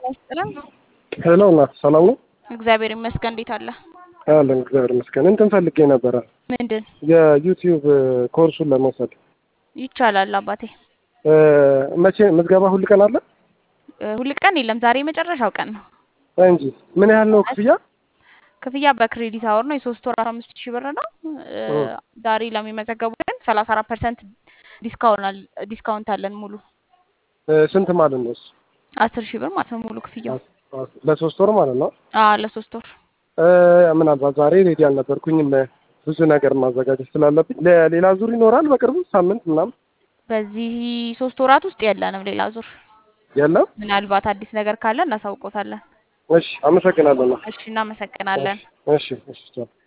ይስጥልን። ሄሎ እናት ሰላም ነው? እግዚአብሔር ይመስገን። እንዴት አለ? አለን እግዚአብሔር ይመስገን። እንትን ፈልጌ ነበረ ምንድን የዩቲዩብ ኮርሱን ለመውሰድ ይቻላል አባቴ? እ፣ መቼ ምዝገባ ሁል ቀን አለ እ፣ ሁል ቀን የለም። ዛሬ የመጨረሻው ቀን ነው። እንጂ ምን ያህል ነው ክፍያ? ክፍያ በክሬዲት አወር ነው። የሶስት ወር አስራ አምስት ሺህ ብር ነው። እ፣ እ፣ ዛሬ ለሚመዘገቡ ግን ሰላሳ አራት ፐርሰንት ዲስካውንት አለን። ሙሉ እ፣ ስንት ማለት ነው? እሱ አስር ሺህ ብር ማለት ነው ሙሉ ክፍያው። አስ- አስ- ለሶስት ወር ማለት ነው። አዎ ለሶስት ወር እ፣ ምናልባት ዛሬ ሬዲ አልነበርኩኝም ብዙ ነገር ማዘጋጀት ስላለብኝ ለሌላ ዙር ይኖራል በቅርቡ ሳምንት ምናምን በዚህ ሶስት ወራት ውስጥ የለንም ሌላ ዙር። የለም። ምናልባት አዲስ ነገር ካለ እናሳውቆታለን። እሺ አመሰግናለሁ። እሺ እናመሰግናለን። እሺ እሺ ቻው።